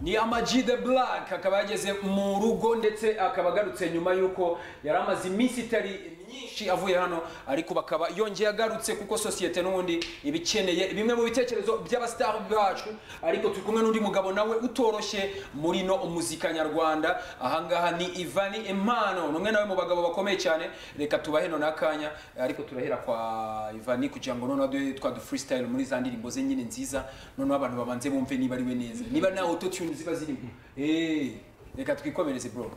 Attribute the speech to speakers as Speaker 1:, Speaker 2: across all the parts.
Speaker 1: ni amaji de black akaba yageze mu rugo ndetse akaba agarutse nyuma y'uko yari amaze iminsi itari myinshi avuye hano ariko bakaba yongeye agarutse kuko sosiyete n'ubundi iba ikeneye bimwe mu bitekerezo by'abasitari bacu ariko turi kumwe n'undi mugabo nawe utoroshye muri no muzika nyarwanda ahangaha ni ivani impano ni umwe nawe mu bagabo bakomeye cyane reka tubahe none akanya ariko turahera kwa ivani kugira ngo noneho duhe twa du freestyle muri za ndirimbo ze nyine nziza noneho abantu babanze bumve niba ari we neza niba nta autotune ziba zirimo Eh, reka twikomereze bro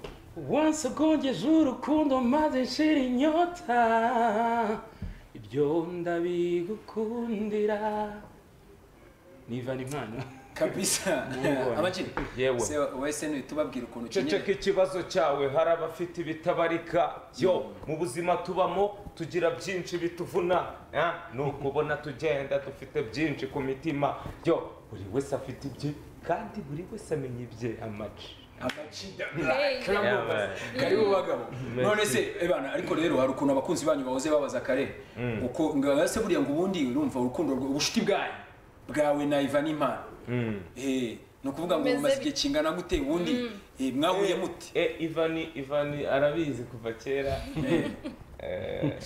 Speaker 2: Once agongeje urukundo maze nshira inyota ibyo ndabigukundira niva ni mpano
Speaker 1: kabisa
Speaker 2: Nubwo.
Speaker 1: amajini
Speaker 2: Yewe.
Speaker 1: se wese ni tubabwira ukuntu
Speaker 3: ceceka
Speaker 1: ukenyeye
Speaker 3: ikibazo cyawe hari abafite ibitabarika yo mu buzima tubamo tugira byinshi bituvuna eh? ni ukubona tugenda dufite byinshi ku mitima yo buri wese afite ibye kandi buri wese amenya ibye amaci
Speaker 1: amacida
Speaker 4: Hey.
Speaker 1: karamubaza
Speaker 3: Yabaye.
Speaker 1: karibu bagabo none se ebana ariko rero hari ukuntu abakunzi banyu bahoze babaza kare uko ngaba se buriya ngo ubundi urumva urukundo rwa- ubucuti bwanyu bwawe na Ivan Imana eh ni ukuvuga ngo
Speaker 4: Bimeze
Speaker 1: mumaze
Speaker 4: bit-
Speaker 1: igihe kingana gute ubundi Eh, mwahuye mute
Speaker 3: e ivani ivani arabizi kuva kera
Speaker 1: Eh,
Speaker 3: Eh,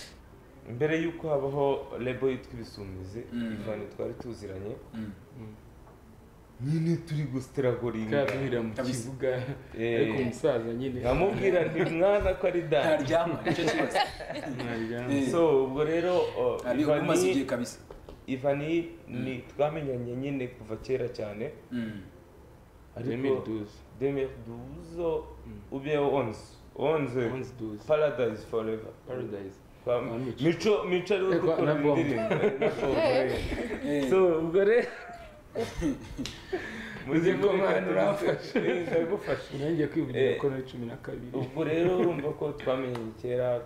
Speaker 3: mbere y'uko habaho lebo yitwa ibisumizi
Speaker 1: Mm.
Speaker 3: ivani twari tuziranye
Speaker 1: Mm.
Speaker 3: nyine turi gusitiragoringa
Speaker 2: kabwira mu
Speaker 1: Kabisa.
Speaker 2: kibuga
Speaker 3: Eh.
Speaker 2: ariko umusaza nyine
Speaker 3: nkamubwira nti mwana ko ari dani
Speaker 1: ntaryama nicyo kibazo
Speaker 2: Ntaryama.
Speaker 1: Eh.
Speaker 3: so ubwo rero uh,
Speaker 1: ari
Speaker 3: Ivani-
Speaker 1: umaze igihe kabisa
Speaker 3: ivani ni twamenyanye nyine kuva kera cyane
Speaker 1: Mm.
Speaker 2: Remedy Duzu.
Speaker 3: 2012 ube 11 11
Speaker 2: Once Duzu.
Speaker 3: paradise forever
Speaker 2: Paradise.
Speaker 3: Kwa-
Speaker 2: Ah, Mico.
Speaker 3: mico mico ari we
Speaker 2: Eh, kwa-
Speaker 3: gukora
Speaker 2: na Bongo.
Speaker 3: indirimbo eh, na Bongo, eh.
Speaker 1: Eh,
Speaker 3: so ubwo rero
Speaker 2: Uzi ko mwana urafashe.
Speaker 3: Eh, ndagufasha
Speaker 2: Nanjye kwivugira
Speaker 3: Eh.
Speaker 2: ko ari cumi na kabiri
Speaker 3: ubwo rero urumva ko twamenye kera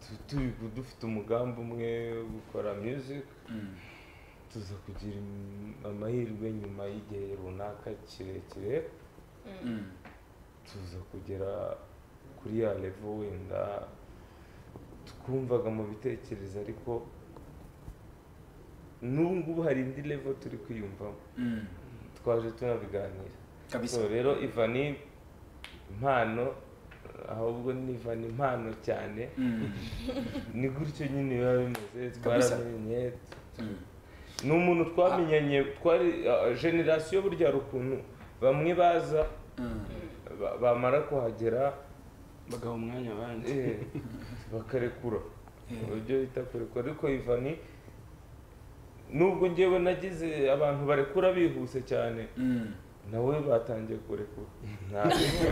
Speaker 3: tu- turi dufite umugambi umwe wo gukora music
Speaker 1: mm.
Speaker 3: tuza kugira im- amahirwe nyuma y'igihe runaka kirekire
Speaker 1: Mm.
Speaker 3: tuza kugera kuri ya level wenda twumvaga mu bitekerezo ariko n'ubu ngubu hari indi level turi kwiyumvamo
Speaker 1: Mm.
Speaker 3: twaje tunabiganira
Speaker 1: kabisa
Speaker 3: so rero ivani impano ahubwo ni ivani impano cyane
Speaker 1: Mm.
Speaker 3: ni gutyo nyine biba bimeze
Speaker 1: Kabisa.
Speaker 3: twaramenye
Speaker 1: Mm.
Speaker 3: ni umuntu twamenyanye twari generasiyo burya hari ukuntu bamwe baza
Speaker 1: Mm.
Speaker 3: ba- bamara kuhagera
Speaker 2: bagaha umwanya abandi
Speaker 3: eh, bakarekura uburyo bita kurekura ariko ivani nubwo ngewe nagize abantu barekura bihuse cyane
Speaker 1: Mm.
Speaker 3: nawe batangiye kurekura Ntabwo.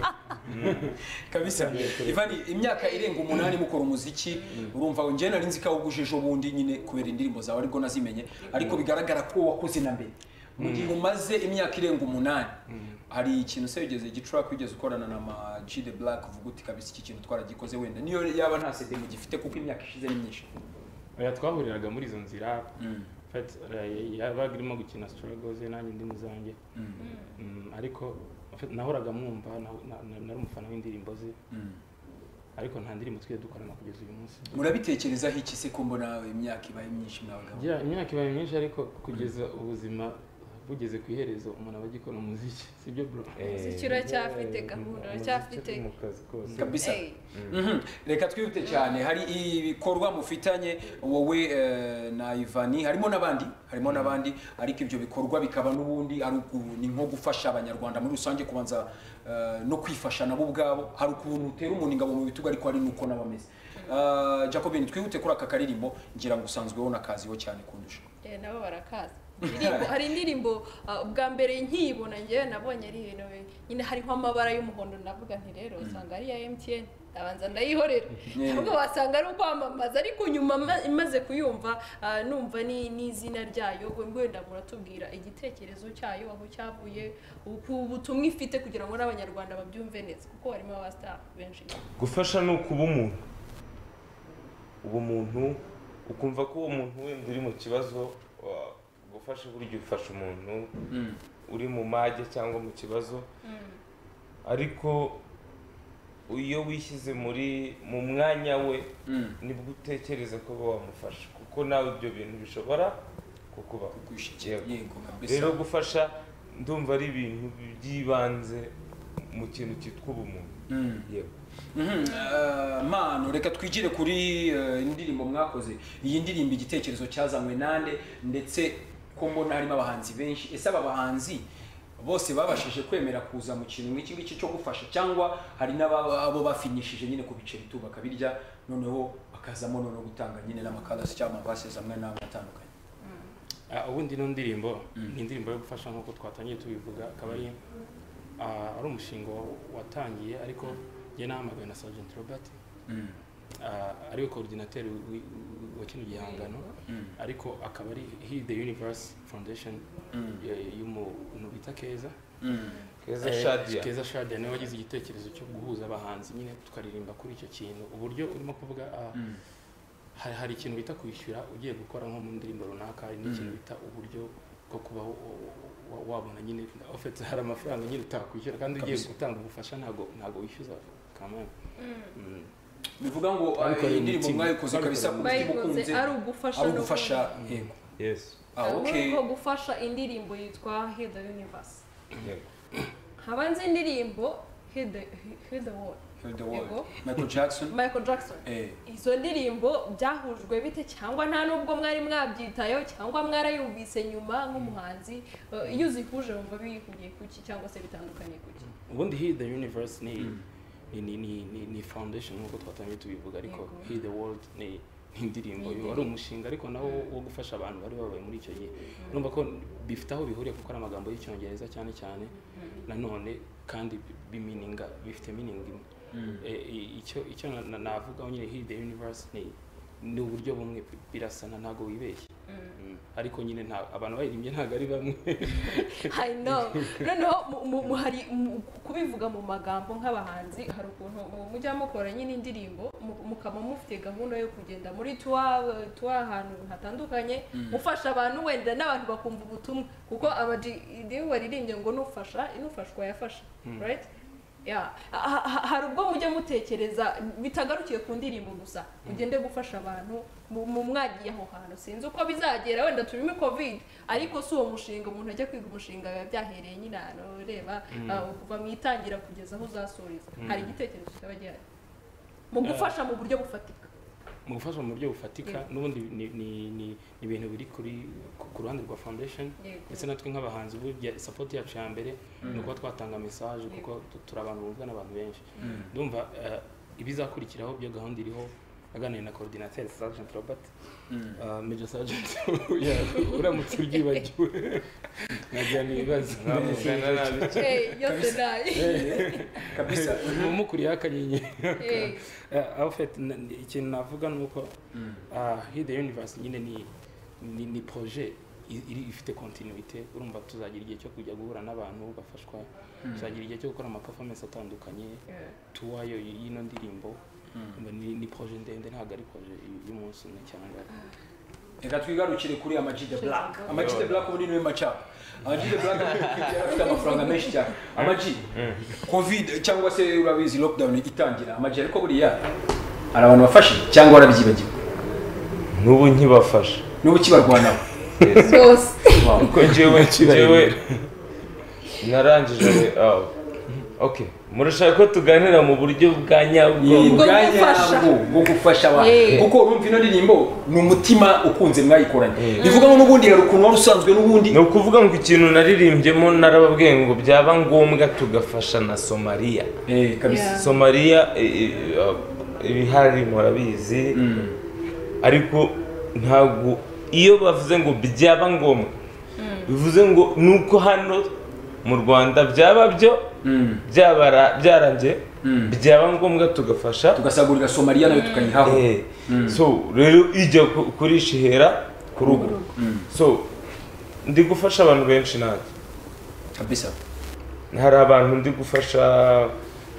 Speaker 1: kabisa ivani imyaka irenga umunani mukora umuziki urumva ngo njyewe nari nzi ko awugujeje ubundi nyine kubera indirimbo zawe ariko nazimenye ariko bigaragara ko wakoze na mbere mu gihe umaze imyaka irenga umunani hari ikintu se wigeze gicuraka wigeze ukorana na ma G the Black uvuga uti kabisa iki kintu twaragikoze wenda niyo yaba nta CD mugifite kuko imyaka ishize ni myinshi
Speaker 2: oya twahuriraga muri izo nzira
Speaker 1: Mm,
Speaker 2: Fat- eh, yabaga irimo gukina struggles nanjye ndi mu zanjye
Speaker 1: mm,
Speaker 2: Mm, ariko fat- nahoraga mwumva na- na- na- nari umufana w'indirimbo ze
Speaker 1: mm.
Speaker 2: ariko nta ndirimbo twigeze dukorana kugeza uyu munsi
Speaker 1: murabitekerezaho iki se ko mbona imyaka ibaye myinshi mwabagabo
Speaker 2: Gira- imyaka ibaye myinshi ariko kugeza ubuzima bugeze ku iherezo umuntu aba agikora umuziki sibyo bro
Speaker 4: Umuziki uracyafite gahunda,
Speaker 3: Umuziki
Speaker 4: uracyafite-
Speaker 3: uri mu kazi kose
Speaker 1: kabisa
Speaker 4: Hey.
Speaker 1: Mhm. reka twihute cyane hari ibikorwa mufitanye wowe eh, na ivani harimo n'abandi harimo n'abandi ariko ibyo bikorwa bikaba n'ubundi ari uku- ni nko gufasha abanyarwanda muri rusange kubanza eh, no kwifasha nabo ubwabo hari ukuntu utera umuntu ingabo mu bitugu ariko hari n'uko nabo ameze Eh, jacobin twihute kuri aka karirimbo ngira ngo usanzweho nakaziho cyane kundusha
Speaker 4: Eh, nabo barakaza Indirimbo- hari indirimbo ah, ubwa mbere nkiyibona ngewe nabonye ari ibintu bi- nyine hariho amabara y'umuhondo navuga nti rero usanga ari iya MTN ndabanza ndayihorera
Speaker 1: Yeah.
Speaker 4: ahubwo wasanga ari ukwamamaza ariko nyuma ma- imaze kuyumva ah, numva ni n'izina ryayo we- wenda muratubwira igitekerezo cyayo aho cyavuye uku- ubutumwa ifite kugira ngo n'abanyarwanda babyumve neza kuko harimo abastar benshi
Speaker 3: gufasha ni ukuba umuntu uba umuntu ukumva ko uwo muntu wenda uri mu kibazo wa- gufasha burya ufasha umuntu uri mu mage cyangwa mu kibazo ariko iyo wishyize muri mu mwanya we
Speaker 1: Mm.
Speaker 3: nibwo utekereza ko uba wamufasha kuko nawe ibyo bintu bishobora kukubaho
Speaker 1: Kwishyikira,
Speaker 3: Yego.
Speaker 1: yego kabisa
Speaker 3: rero gufasha ndumva ari ibintu by'ibanze mu kintu cyitwa ubumuntu yewe
Speaker 1: Mhm, eh, mano reka twigire kuri eh, indirimbo mwakoze iyi ndirimbo igitekerezo cyazanywe nande ndetse ko mbona harimo abahanzi benshi ese aba bahanzi bose babashije kwemera kuza mu kintu nk'iki ngiki cyo gufasha cyangwa hari n'abo bafinyishije nyine ku biceri tu bakabirya noneho bakazamo noneho gutanga nyine n'amakarasi cyangwa amavasesi amwe n'amwe atandukanye
Speaker 2: Ah, ubundi ino ndirimbo ni indirimbo yo gufasha nk'uko twatangiye tubivuga akaba ari ah, ari umushinga wa- watangiye ariko njye nahamagawe na Sergeant Robert ah, ari we coordinateur wi- wa kino gihangano ariko akaba ari he the universe foundation ya- y'umuntu bita keza
Speaker 3: keza shadiya
Speaker 2: keza shadia niwe wagize igitekerezo cyo guhuza abahanzi nyine tukaririmba kuri icyo kintu uburyo urimo kuvuga ah, hari hari ikintu bita kwishyura ugiye gukora nko mu ndirimbo runaka hari n'ikintu bita uburyo bwo kuba wa- wa- wabona nyine ofetse hari amafaranga nyine utakwishyura kandi ugiye
Speaker 1: Kabisa.
Speaker 2: gutanga ubufasha ntabwo ntabwo wishyuza kamwe
Speaker 1: bivuga ngo eh,
Speaker 2: Babikoreye
Speaker 1: iyi ndirimbo
Speaker 2: umutima.
Speaker 1: mwayikoze kabisa ku mutima
Speaker 4: bayikoze
Speaker 1: ukunze
Speaker 4: ari ugufasha
Speaker 1: ari
Speaker 4: no
Speaker 1: ugufasha
Speaker 4: kumva.
Speaker 1: yego
Speaker 3: yesi
Speaker 1: ah
Speaker 4: Muri
Speaker 1: okay
Speaker 4: uko gufasha indirimbo yitwa Heal the Universe
Speaker 3: yego
Speaker 4: habanza indirimbo Heal the Heal the World
Speaker 1: Heal the world.
Speaker 4: Yego.
Speaker 1: Michael Jackson
Speaker 4: Michael Jackson
Speaker 1: eh
Speaker 4: izo ndirimbo byahujwe bite cyangwa nta nubwo mwari mwabyitayeho cyangwa mwarayumvise nyuma nk'umuhanzi eh, iyo uzihuje wumva bihuriye kuki cyangwa se bitandukanye kuki
Speaker 2: ubundi he the universe ni ni ni ni ni, ni foundation nkuko twatangiye tubivuga ariko
Speaker 4: Yego.
Speaker 2: he the world ni ni indirimbo
Speaker 4: Ni
Speaker 2: yo ari umushinga ariko nawo wo gufasha abantu bari babaye muri icyo gihe urumva ko bifite aho bihuriye kuko ari amagambo y'icyongereza cyane cyane nanone kandi bi- bimininga bifite meaning imwe Eh, i- icyo icyo na- na- navugaho nyine he the universe ni ni uburyo bumwe birasana ntabwo wibeshye Mm. ariko nyine nta abantu bayirimbye ntabwo ari bamwe
Speaker 4: I know noneho mu- mu- mu- hari mu- kubivuga mu magambo nk'abahanzi hari ukuntu mu- mujya mukora nyine indirimbo mu- mukaba mufite gahunda yo kugenda muri tuwa tuwa ahantu hatandukanye mufasha abantu wenda n'abantu bakumva ubutumwa kuko abaji iyo waririmbye ngo nufasha inufashwa yafasha right Yeah. Ha- ha- hari ubwo mujya mutekereza bitagarukiye ku ndirimbo gusa ugende gufasha abantu mu- mu mwagiye aho hantu sinzi uko bizagera wenda turimo covid ariko si uwo mushinga umuntu ajya kwiga umushinga biba byahereye nyine ahantu ureba ah, kuva mu itangira kugeza aho uzasuriza hari igitekerezo cyaba gihari mu gufasha mu buryo bufatika
Speaker 2: mu gufasha mu buryo bufatika n'ubundi ni- ni- ni ni ibintu biri kuri ku- ku ruhande rwa foundation
Speaker 4: Yego.
Speaker 2: ndetse natwe nk'abahanzi burya support yacu ya mbere ni ukuba twatanga message kuko tu- turi abantu bumvwa n'abantu benshi ndumva eh, ibizakurikiraho byo gahunda iriho aganira na coordinateur Sergeant Robert eh, Major Sergeant uramutse uryibagiwe nkagira n'ibibazo
Speaker 3: mwavugana nabi
Speaker 4: Eh, yose nayo
Speaker 1: kabisa
Speaker 2: mukuriye akanyenyeri
Speaker 4: Eh,
Speaker 2: Eh, en fait na- ni- ikintu navuga ni uko ah, he the universe nyine ni ni, ni projet i- iri ifite continuité urumva tuzagira igihe cyo kujya guhura n'abantu bafashwa tuzagira igihe cyo gukora ama performance atandukanye
Speaker 4: eh,
Speaker 2: tuwa yo y- y'ino ndirimbo Urumva ni, ni projet ndende ntabwo ari projet y- y'umunsi umwe cyangwa
Speaker 1: reka twigarukire kuri Amag the Black Amag the Black ubu ni niwe macaba Amag the Black yari afite amafaranga menshi cyane Amag covid cyangwa se urabizi lockdown itangira Amag ariko buriya hari abantu bafashije cyangwa warabyibagiwe
Speaker 3: n'ubu nkibafasha
Speaker 1: n'ubu kibarwanaho
Speaker 4: yose
Speaker 3: kuko njyewe njyewe narangije ah, okay murashaka ko tuganira mu buryo bwa nyabwo
Speaker 1: ni
Speaker 4: Bwo
Speaker 1: ubwanya
Speaker 4: gufasha.
Speaker 1: bwo- bwo gufasha abantu
Speaker 4: Yeah.
Speaker 1: kuko urumva ino ndirimbo ni umutima ukunze mwayikoranye
Speaker 3: Yeah.
Speaker 1: bivuga ngo n'ubundi hari ukuntu wari usanzwe n'ubundi
Speaker 3: ni ukuvuga ngo ikintu naririmbyemo narababwiye ngo byaba ngombwa tugafasha na somaliya
Speaker 1: Eh, kabisa
Speaker 4: Yeah.
Speaker 3: somaliya i- i- ah, ibihari murabizi ariko ntabwo iyo bavuze ngo byaba ngombwa bivuze ngo nuko hano mu rwanda byaba byo
Speaker 1: Mm.
Speaker 3: byabara byarangiye byaba ngombwa tugafasha
Speaker 1: tugasagurira somaliya nayo tukayihaho
Speaker 3: Eh, so rero ijya ku- kurishihera ku rugo so ndi gufasha abantu benshi nanjye
Speaker 1: kabisa
Speaker 3: hari abantu ndi gufasha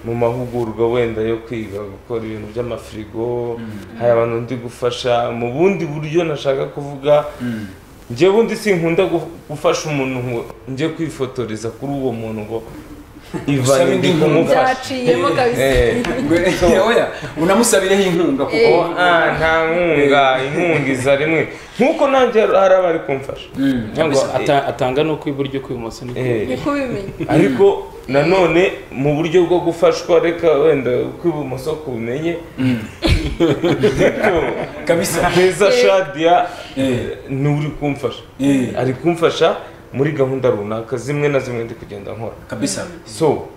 Speaker 3: mu mahugurwa wenda yo kwiga gukora ibintu by'amafirigo hari abantu ndi gufasha mu bundi buryo nashaka kuvuga njye bundi sinkunda gu- gufasha umuntu ngo njye kwifotoreza kuri uwo muntu ngo
Speaker 1: Usaba
Speaker 3: ivanye ndi
Speaker 1: indi
Speaker 3: kumufasha
Speaker 4: byaciyemo kabisa
Speaker 1: Ngwe- oya unamusabireho inkunga kuko
Speaker 4: Eh.
Speaker 3: Ah, nta nkunga inkunga iza rimwe nk'uko nanjye hari abari kumfasha
Speaker 1: Mm,
Speaker 2: ntabwo
Speaker 1: kabisa.
Speaker 2: ata- atanga no kw'iburyo kw'ibumoso ni
Speaker 3: Eh,
Speaker 4: niko ubimenya
Speaker 3: ariko nanone mu buryo bwo gufashwa reka wenda kw'ibumoso kumenye
Speaker 1: kabisa
Speaker 3: neza shadiya
Speaker 1: Eh.
Speaker 3: nturi kumfasha
Speaker 1: Eh.
Speaker 3: ari kumfasha muri gahunda runaka zimwe na zimwe ndi kugenda nkora
Speaker 1: kabisa
Speaker 3: so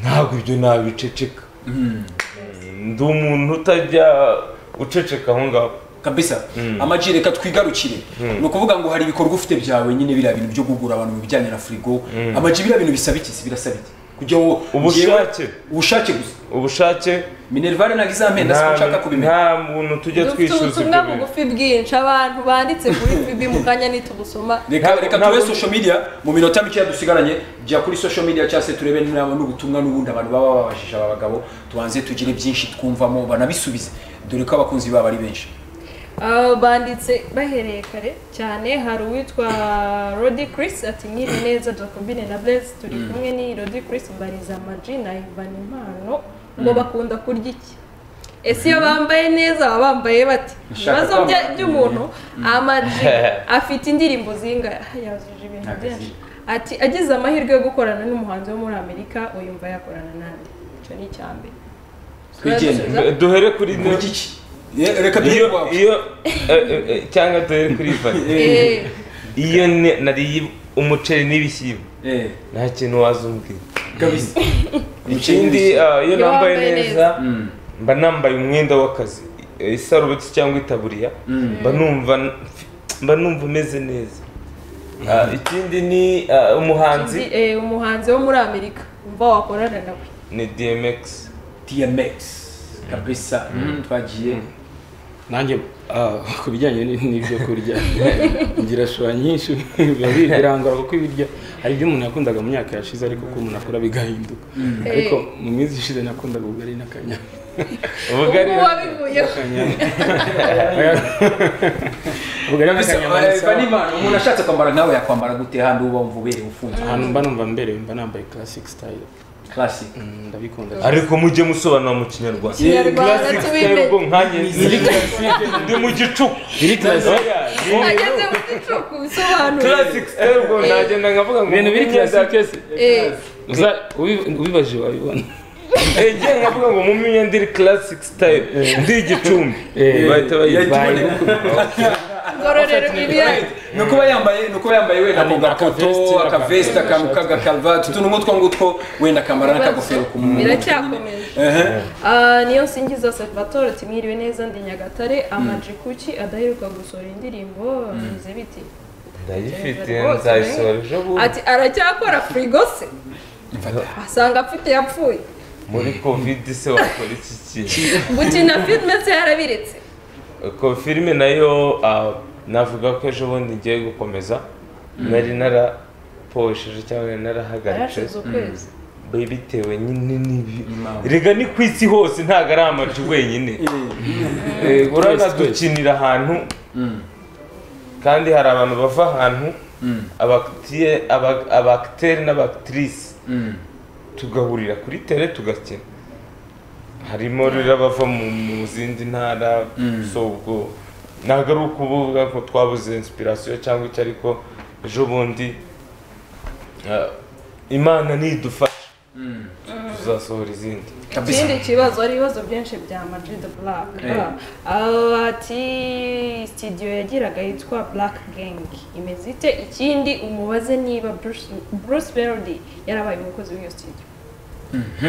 Speaker 3: ntabwo ibyo nabiceceka ndi umuntu utajya uceceka aho ngaho
Speaker 1: kabisa amaji reka twigarukire ni ukuvuga ngo hari ibikorwa ufite byawe nyine biriya bintu byo kugura abantu mu bijyanye na firigo amaji biriya bintu bisaba iki si birasaba iki kugira ngo
Speaker 3: Ubushake.
Speaker 1: Njyewe- ubushake gusa
Speaker 3: ubushake
Speaker 1: minerivare ntabwo izampenda
Speaker 3: nta
Speaker 1: siko nshaka kubimenya
Speaker 3: nta muntu tujya
Speaker 4: dufite
Speaker 3: twishyuza
Speaker 4: ubutumwa
Speaker 3: ibyo bintu
Speaker 4: bugufi bwinshi abantu banditse kuri bibi mu kanya nitubusoma
Speaker 1: reka
Speaker 3: Ntabwo-
Speaker 1: reka turebe
Speaker 3: ntabwo-
Speaker 1: social media mu minota mike dusigaranye jya kuri social media cyangwa se turebe nabo n'ubutumwa n'ubundi abantu baba babajije aba bagabo tubanze tugire byinshi twumvamo banabisubize dore ko abakunzi babo ari benshi
Speaker 4: Ah, banditse bahereye kare cyane hari uwitwa rodi Chris ati nyiri neza jakobine na blaise turi kumwe ni rodi Chris mbariza amaji na ivana impano ngo bakunda kurya iki ese iyo bambaye neza baba bambaye bati
Speaker 1: Nshaka
Speaker 4: ibibazo
Speaker 1: kwambara-
Speaker 4: by'umuntu amaji afite indirimbo zingahe yuzuje ibintu byinshi ati agize amahirwe yo gukorana n'umuhanzi wo muri amerika uyumva yakorana nande icyo ni icya mbere
Speaker 1: twigendere
Speaker 4: Turabisubiza.
Speaker 3: duhere kuri
Speaker 1: Ni
Speaker 3: ne-
Speaker 1: iki Ye- reka
Speaker 3: iyo
Speaker 1: duhere iwawe
Speaker 3: iyo eh, eh, eh, cyangwa duhere kuri ivani
Speaker 4: Eh.
Speaker 3: iyo ne- nariye umuceri n'ibishyimbo
Speaker 1: Eh,
Speaker 3: nta kintu wazumbwira
Speaker 1: kabisa
Speaker 3: ikindi
Speaker 1: Umuceri
Speaker 3: ah, iyo
Speaker 4: Iyo
Speaker 3: nambaye
Speaker 4: wambaye
Speaker 3: neza
Speaker 4: neza.
Speaker 1: Mm.
Speaker 3: mba nambaye umwenda w'akazi eh, isarubeti cyangwa itaburiya mba numva mba numva umeze neza Ah, ikindi ni ah, umuhanzi
Speaker 4: Ndi- eh, umuhanzi wo muri amerika umva wakorana nawe
Speaker 3: ni DMX
Speaker 1: DMX kabisa Mhm, twagiye
Speaker 2: nanjye ah, ku bijyanye n- n'ibyo kurya ngira shora nyinshi biba bi- birangora kuko ibiryo hari ibyo umuntu yakundaga mu myaka yashize ariko uko umuntu akora bigahinduka ariko mu minsi ishize nakundaga ubugari n'akanyama
Speaker 3: ubugari
Speaker 4: ubu wabivuyeho
Speaker 2: ubugari n'akanyama ni
Speaker 1: Eva
Speaker 2: sawa.
Speaker 1: n'Imana umuntu ashatse kwambara nkawe yakwambara gute handi uba wumva uberewe ufunze
Speaker 2: ahantu mba numva mberewe mba nambaye classic style
Speaker 1: classic
Speaker 2: Mm, ndabikunda cyane.
Speaker 3: ariko mujye musobanura mu kinyarwanda
Speaker 4: kinyarwanda
Speaker 3: Classic style ubwo
Speaker 4: tubimenye
Speaker 3: nkanjye ndi- ndi mu gicuku
Speaker 2: Biri classic.
Speaker 3: Oya, ni-
Speaker 4: ageze mu gicuku bisobanura
Speaker 3: classic style ubwo nagenda nkavuga ngo
Speaker 2: ibintu biri classic yose
Speaker 4: Eh,
Speaker 2: uza- ubi- ubibaje wabibona
Speaker 3: Ege nkavuga ngo mu myenda ndiri classic style ndi igicumbi
Speaker 2: Eh,
Speaker 3: bahita bayita
Speaker 2: bayi-
Speaker 4: ngororero ibiyaga
Speaker 1: ni ukuba yambaye ni ukuba yambaye wenda ako
Speaker 2: Ari
Speaker 1: gakoto
Speaker 2: akavesti,
Speaker 1: akavesiti akantu k'agakaruvati utuntu nk'utwo ngutwo wenda akambara n'akagofero ku muntu
Speaker 4: biracyakomeje
Speaker 1: Ehe.
Speaker 4: Ah, niyo nsingiza salvatore ati mwiriwe neza ndi nyagatare amaji kuki adaheruka gusohora indirimbo bimeze biti
Speaker 3: ndayifite nzayisohora ejo bundi
Speaker 4: ati aracyakora firigo se asanga afite yapfuye
Speaker 3: muri covid se wakora iki kintu
Speaker 4: gukina filime se yarabiretse
Speaker 3: ko filime nayo ah, navuga ko ejo bundi ngiye gukomeza nari naraposheje cyangwa nari narahagaritse
Speaker 4: yarashize ukwezi
Speaker 3: bi- bitewe nyine n'ibi rega ni ku isi hose ntabwo ari amaju wenyine Eh, urabona
Speaker 2: Twese, twese.
Speaker 3: dukinira ahantu kandi hari abantu bava ahantu abakitiye- aba- abakiteri n'abakitirisi tugahurira kuri tere tugakina harimo rero abava mu mu zindi ntara so ubwo ntabwo ari ukuvuga ko twabuze inspiration cyangwa icyo ariko ejo bundi eh, imana nidufasha tuzasohora izindi
Speaker 1: kabisa
Speaker 4: ikindi kibazo hari ibibazo byinshi bya madrid black
Speaker 1: Eh.
Speaker 4: Ah, ati studio yagiraga yitwa black gang imeze ite ikindi umubaze niba bruce bruce melody yarabaye umukozi w'iyo studio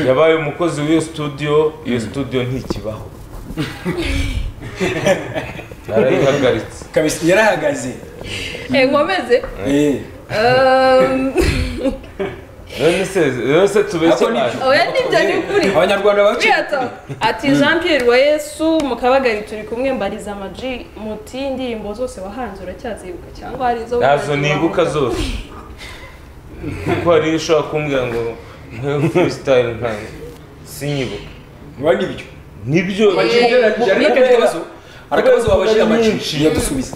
Speaker 3: yabaye umukozi w'iyo studio iyo studio ntikibaho narayihagaritse
Speaker 1: kabisa yarahagaze
Speaker 4: Eh, nkomeze
Speaker 1: Eh.
Speaker 4: Um,
Speaker 3: none se rero se tubeshye
Speaker 1: Ako ni-
Speaker 3: abantu
Speaker 4: oya nibyo ni ukuri
Speaker 1: abanyarwanda bacu
Speaker 4: Kwiyata. ati jean pierre wa yesu mu kabagari turi kumwe mbariza amaji muti indirimbo zose wahanze uracyazibuka cyangwa hari izo
Speaker 3: ntazo
Speaker 4: wahanze
Speaker 3: nibuka
Speaker 4: wahanze?
Speaker 3: zose kuko hari ushobora kumbwira ngo nkwewe muri style ntabwo sinyibuka
Speaker 1: biba n'ibyo
Speaker 3: nibyo
Speaker 1: Amaji ugereranyije ariko
Speaker 3: kubera-
Speaker 1: akabazo ari akabazo
Speaker 3: kubera
Speaker 1: babajije
Speaker 3: kubera
Speaker 1: amaji
Speaker 3: nyinshi.
Speaker 1: yadusubiza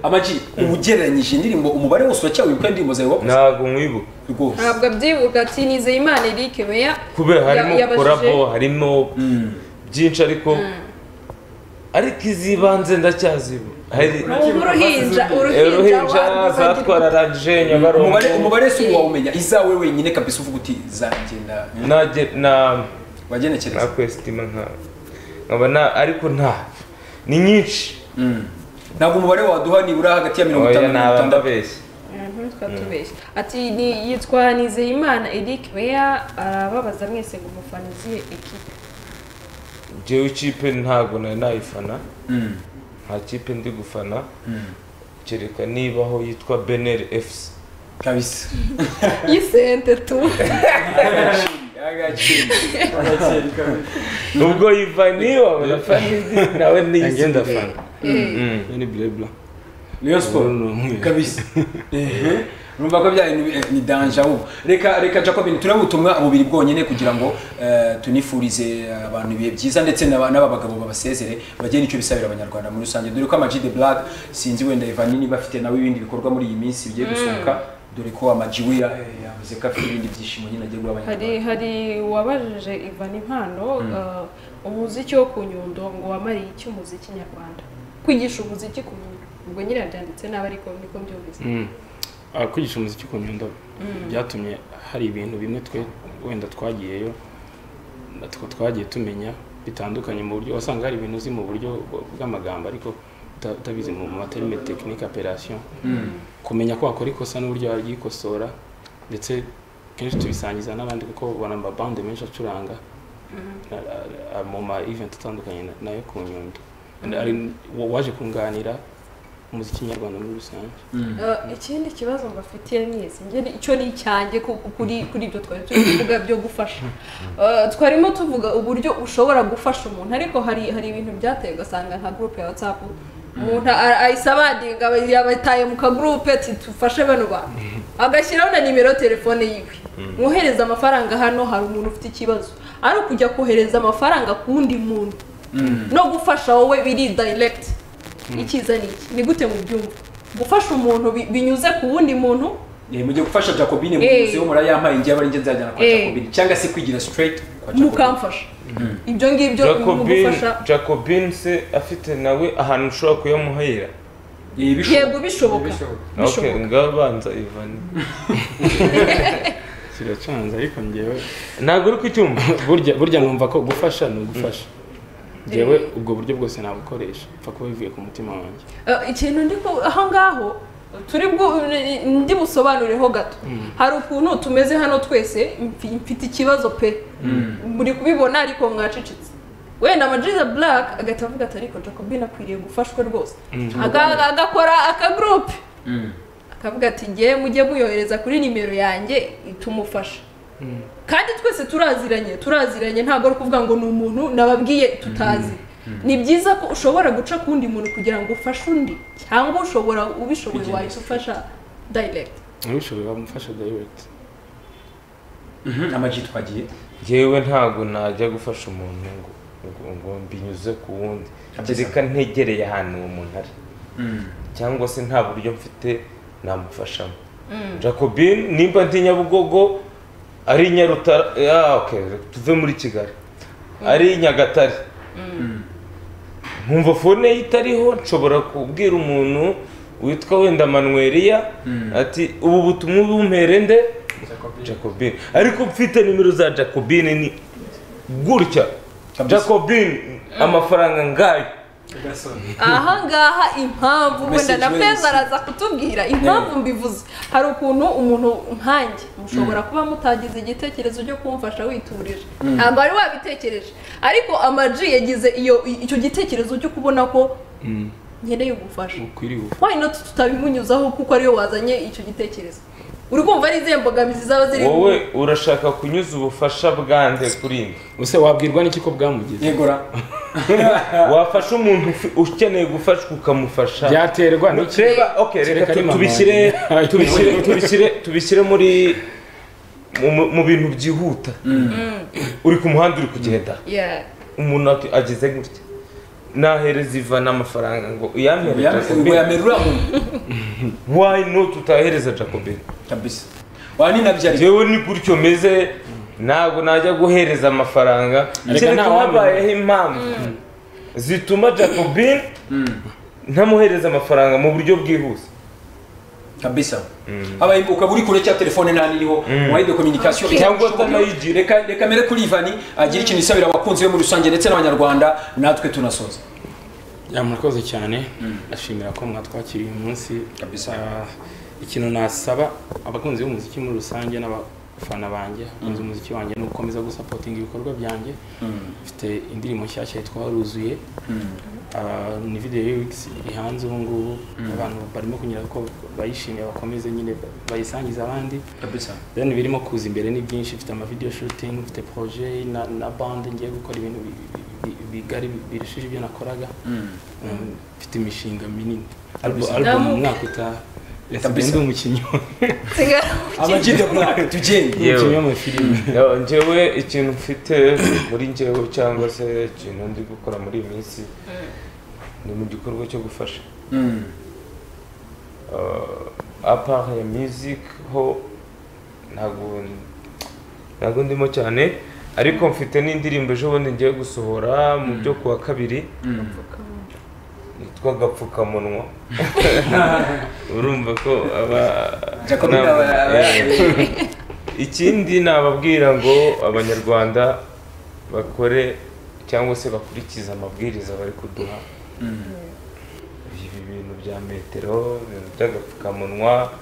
Speaker 1: amaji uba ugereranyije indirimbo umubare wose uracyawibuka indirimbo zawe wakoze
Speaker 3: ntabwo mwibuka
Speaker 1: rwose
Speaker 4: ntabwo abyibuka ati nizeye imana eric meya
Speaker 3: kubera harimo
Speaker 4: ya- yabajije-
Speaker 3: korabo harimo byinshi ariko ariko izibanze ndacyazibuka hari
Speaker 4: uruhinja
Speaker 3: Eh,
Speaker 4: uruhinja
Speaker 3: uruhinja
Speaker 4: wa-
Speaker 3: zatwararangije nyabarongo
Speaker 1: umubare umubare si uwo wawumenya izawe wenyine kabisa uvuga uti zagenda
Speaker 3: nage na na
Speaker 1: wagenekereza
Speaker 3: kwesitima nka nkaba na ariko nta ni nyinshi
Speaker 1: ntabwo umubare waduha nibura hagati ya mirongo
Speaker 3: oya
Speaker 1: itanu na mirongo
Speaker 3: naba
Speaker 1: itandatu
Speaker 3: ndabeshya
Speaker 4: Mhm, twatubeshye ati ni yitwa nizeyimana eric meya arababaza mwese ngo umufana uziye ekipe
Speaker 3: jewe ikipe ntabwo nari nayifana
Speaker 1: Mm.
Speaker 3: nta kipe ndi gufana kereka niba aho yitwa beneri efuse
Speaker 1: kabisa
Speaker 4: y'isente tu
Speaker 1: agaciro
Speaker 3: ubwo yivaniyo urafana indi nawe
Speaker 2: nanjye
Speaker 3: niyizindi
Speaker 2: ndafana
Speaker 4: Eh,
Speaker 3: Mm.
Speaker 2: ni birebura
Speaker 1: rayon
Speaker 2: Ubu
Speaker 1: siporo
Speaker 2: ni umweru.
Speaker 1: kabisa Ehe. urumva ko bya bintu, eh, ni danje ahubwo reka reka jacobin turebe ubutumwa bubiri bwonyine kugira ngo eh, tunifurize abantu ibihe byiza ndetse n'aba- n'aba bagabo babasezere bagire n'icyo bisabira abanyarwanda muri rusange dore ko ama G The black sinzi wenda evani niba afite nawe ibindi bikorwa muri iyi minsi bigiye gusohoka dore ko amaji we eh, yavuze ko afite ibindi byishimo nyine agiye guha
Speaker 4: hari
Speaker 1: abanyarwanda
Speaker 4: hari uwabajije ivan impano eh, umuziki wo ku nyundo ngo wamariye iki umuziki nyarwanda kwigisha umuziki ku nyundo ubwo nyine byanditse nabi ariko niko mbyumvise
Speaker 2: Mm. Ah, kwigisha umuziki ku nyundo byatumye hari ibintu bimwe twe wenda twagiyeyo natwo twagiye tumenya bitandukanye mu buryo wasanga hari ibintu uzi mu buryo bw- bw'amagambo ariko uta- utabizi mu materime tekinike operasiyo kumenya ko wakora ikosa n'uburyo waryikosora ndetse kenshi tubisangiza n'abandi kuko ubona amabande menshi acuranga na- a- mu ma event atandukanye na- nayo ku nyundo Hari- wa- waje kunganira umuziki nyarwanda muri rusange
Speaker 4: Eh, ikindi kibazo mbafitiye mwese njye ni- icyo ni icyanjye ku- ku- kuri kuri ibyo twari turi kuvuga byo gufasha Eh, twarimo tuvuga uburyo ushobora gufasha umuntu ariko hari hari ibintu byateye ugasanga nka groupe ya whatsapp umuntu a- ayisabandinga aba- yabataye mu kagroupe ati tufashe bano bantu agashyiraho na nimero ya telefone yiwe mwohereza amafaranga hano hari umuntu ufite ikibazo ari ukujya kohereza amafaranga ku wundi muntu no gufasha wowe biri direct icyiza ni iki ni gute mu byumva gufasha umuntu bi- binyuze ku wundi muntu
Speaker 1: Eh, mujye gufasha jacobine
Speaker 4: Eh.
Speaker 1: muzi wo murayampaye ngiye abari njye nzajyana kwa
Speaker 4: Eh.
Speaker 1: jacobine cyangwa se kwigira straight kwa jacobine
Speaker 4: mukamfasha ibyo ngibyo mu
Speaker 3: jacobin
Speaker 4: gufasha
Speaker 3: jacobin se afite nawe ahantu ushobora kuyamuhera
Speaker 1: Eh, bishoboka.
Speaker 4: yego bishoboka
Speaker 3: okay
Speaker 4: bishoboka
Speaker 3: ngaho banza ivani
Speaker 2: kiracanze ariko njyewe
Speaker 3: ntabwo uri kucyumva
Speaker 2: burya burya numva ko gufasha ni ugufasha njyewe ubwo buryo bwose nabukoresha mpfa kuba bivuye ku mutima wanjye
Speaker 4: Eh, ikintu ndi ku aho ngaho turi bwo ndi busobanureho gato hari ukuntu tumeze hano twese mfi- mfite ikibazo pe muri kubibona ariko mwacecetse wenda amajiza black agahita avuga ati ariko jacobin akwiriye gufashwa rwose Aga- agakora akagurupe akavuga ati ngewe mujye muyohereza kuri nimero yanjye tumufasha kandi twese turaziranye turaziranye ntabwo ari ukuvuga ngo ni umuntu nababwiye tutazi ni byiza ko ushobora guca ku wundi muntu kugira ngo ufashe undi cyangwa ushobora ubishoboye wahita ufasha direct
Speaker 2: ntibishoboye wamufasha direct
Speaker 1: Mhm, ama G twagiye
Speaker 3: yewe ntabwo najya gufasha umuntu ngo ngo- ngo mbinyuze ku wundi kereka ntegereye ahantu uwo muntu ari cyangwa se nta buryo mfite namufashamo jacobin nimba ndi nyabugogo ari i nyarutara ah, okay, reka tuve muri kigali ari i nyagatare nkumva fone ye itariho nshobora kubwira umuntu witwa wenda manuweriya ati ubu butumwa bumpere nde jacobin ariko mfite nimero za jacobin ni gutya
Speaker 1: Kabisa.
Speaker 3: jacobin amafaranga ngayo
Speaker 4: aha ngaha impamvu wenda
Speaker 1: Message
Speaker 4: na
Speaker 1: we
Speaker 4: feza
Speaker 1: receive.
Speaker 4: araza kutubwira impamvu mbivuze hari ukuntu umuntu nkanjye mushobora kuba mutagize igitekerezo cyo kumfasha witurije ntabwo wari wabitekereje ariko amaji yagize iyo icyo gitekerezo cyo kubona ko nkeneye ubufasha
Speaker 2: ukwiriye
Speaker 4: why not tutabimunyuzaho kuko ariyo wazanye icyo gitekerezo uri kumva ari izihe mbogamizi zaba ziri
Speaker 3: wowe urashaka kunyuza ubufasha bwanze kuri mwe
Speaker 2: use wabwirwa n'iki ko bwamugize
Speaker 1: yegora
Speaker 3: wafasha umuntu ufi- ukeneye gufashwa ukamufasha
Speaker 2: byaterwa n'iki
Speaker 3: reba okay reka
Speaker 2: Kereka ari
Speaker 3: tu-
Speaker 2: mama
Speaker 3: tubishyire
Speaker 2: wanjye.
Speaker 3: tubishyire tubishyire tubishyire muri mu- mu- mu bintu byihuta uri ku muhanda uri kugenda
Speaker 4: Yeah.
Speaker 3: umuntu ati- ageze gutya nahereza iva n'amafaranga ngo uyampereza
Speaker 1: ngo
Speaker 3: jacobin
Speaker 1: yamera uriya muntu
Speaker 3: why not utahereza jacobin
Speaker 1: kabisa waninabyariye
Speaker 3: jewe ni gutyo meze ntabwo najya guhereza amafaranga
Speaker 2: Areka
Speaker 3: kereka
Speaker 2: nta wamenya.
Speaker 3: habayeho impamvu zituma jacobin ntamuhereza amafaranga mu buryo bwihuse
Speaker 1: kabisa aba ukaba uri kure cya telefone nta niriho wayi de communication
Speaker 3: Cyangwa
Speaker 1: Reka-
Speaker 3: atanayigira.
Speaker 1: reka reka mere kuri Ivani agira ikintu isabira abakunzi be muri rusange ndetse n'abanyarwanda natwe tunasoza
Speaker 2: ya murakoze cyane ndashimira ko mwatwakiriye uyu munsi
Speaker 1: Kabisa.
Speaker 2: Ah, ikintu nasaba abakunzi b'umuziki muri rusange n'abafana banjye abakunzi b'umuziki wanjye ni ugukomeza gusapotinga ibikorwa byanjye mfite indirimbo nshyashya yitwa ruzuye Ah, ni videwo ya wikisi ihanze ubu ngubu abantu barimo kunyura ko bayishimiye bakomeze nyine bayisangize abandi
Speaker 1: kabisa
Speaker 2: then birimo kuza imbere ni byinshi mfite amavideo shooting mfite projet na, na bande ngiye gukora ibintu bi- bi- bi- bigari birushije ibyo nakoraga Um, mfite imishinga minini Album- album
Speaker 4: Namu-
Speaker 2: umwaka utaha Yes,
Speaker 1: Kabisa.
Speaker 2: ndi umukinnyi wa-
Speaker 1: amagi de black tugende
Speaker 3: Yewe.
Speaker 2: umukinnyi w'amafilime
Speaker 3: Yo, njyewe ikintu mfite muri njyewe cyangwa se ikintu ndi gukora muri iyi minsi ni mu gikorwa cyo gufasha
Speaker 1: Mm.
Speaker 3: uh, apart ya music ho ntabwo ntabwo ndimo cyane ariko mfite n'indirimbo ejo bundi ngiye gusohora mu byo kuwa kabiri yitwa agapfukamunwa urumva ko aba
Speaker 1: Jacob
Speaker 3: ntabwo-
Speaker 1: aba- aba-
Speaker 3: Eh, ikindi nababwira ngo abanyarwanda bakore cyangwa se bakurikize amabwiriza bari kuduha ibi bintu bya metero ibintu by'agapfukamunwa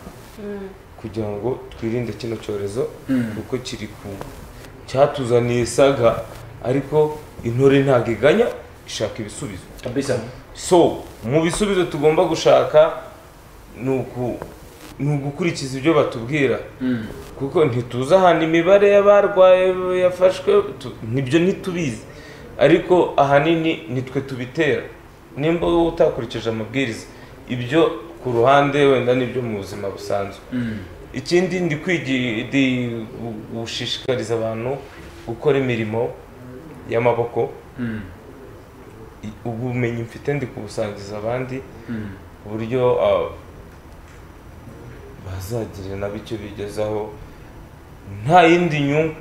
Speaker 3: kugira ngo twirinde kino cyorezo kuko kiri ku cyatuzaniye saga ariko intore ntabwo iganya ishaka ibisubizo
Speaker 1: kabisa
Speaker 3: so mu bisubizo tugomba gushaka ni uku ni ugukurikiza ibyo batubwira kuko ntituzi ahantu imibare y'abarwaye yafashwe tu- nibyo ntitubizi ariko ahanini nitwe tubitera nimba wowe utakurikije amabwiriza ibyo ku ruhande wenda nibyo mu buzima busanzwe ikindi ndi kwigi- ndi gu- gushishikariza abantu gukora imirimo y'amaboko i- ubumenyi mfite ndi kubusangiza abandi ku buryo ah, bazagira nabo icyo bigezaho nta yindi nyungu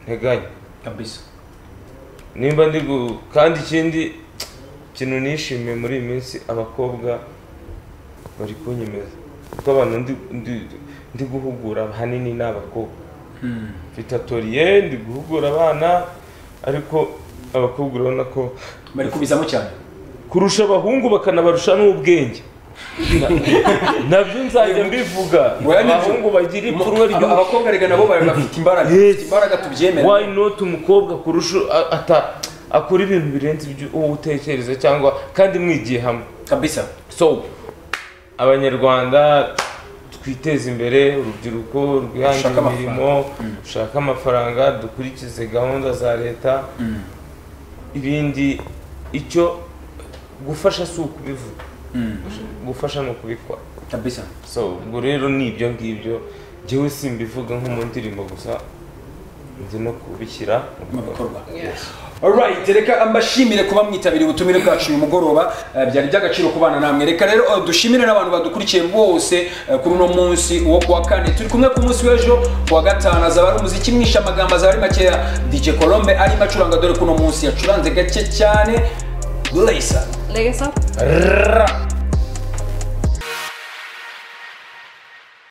Speaker 3: nteganya
Speaker 1: kabisa
Speaker 3: nimba ndi gu- kandi ikindi ikintu nishimiye muri iyi minsi abakobwa bari kunyemeza kuko abantu ndi, ndi, ndi guhugura ahanini ni abakobwa mfite atoriye ndi guhugura abana ariko abakobwa urabona ko
Speaker 1: bari kubizamo cyane
Speaker 3: kurusha abahungu bakanabarusha n'ubwenge Na- nabyo nzajya mbivuga
Speaker 1: Oya, nibyo.
Speaker 3: abahungu bagira ipfunwe
Speaker 1: Aba-
Speaker 3: ry'ubu
Speaker 1: abakobwa reka nabo bari bafite imbaraga
Speaker 3: Yes.
Speaker 1: imbaraga tubyemere
Speaker 3: why not umukobwa kurusha a- ata akora ibintu birenze ibyo wowe utekereza cyangwa kandi mwigiye hamwe
Speaker 1: kabisa
Speaker 3: so abanyarwanda twiteze imbere urubyiruko rwihangire
Speaker 1: Dushake amafaranga.
Speaker 3: imirimo dushake amafaranga dukurikize gahunda za leta ibindi icyo gufasha si ukubivuga gufasha ni ukubikora
Speaker 1: kabisa
Speaker 3: so ubwo rero ni ibyo ngibyo njyewe simbivuga nko mu ndirimbo gusa nzi no kubishyira mu
Speaker 1: mu
Speaker 3: bikorwa
Speaker 1: bikorwa Alright, reka mbashimire kuba mwitabiriye ubutumire bwacu uyu mugoroba eh, byari by'agaciro kubana namwe reka rero eh, dushimire n'abantu badukurikiye bose eh, kuri uno munsi wo kuwa kane turi kumwe ku munsi w'ejo kuwa gatanu azaba ari umuziki mwishe amagambo azaba ari makeya DJ Colombe arimo acuranga dore kuno munsi yacuranze gake cyane Blazer
Speaker 4: Legacy.
Speaker 3: Ra!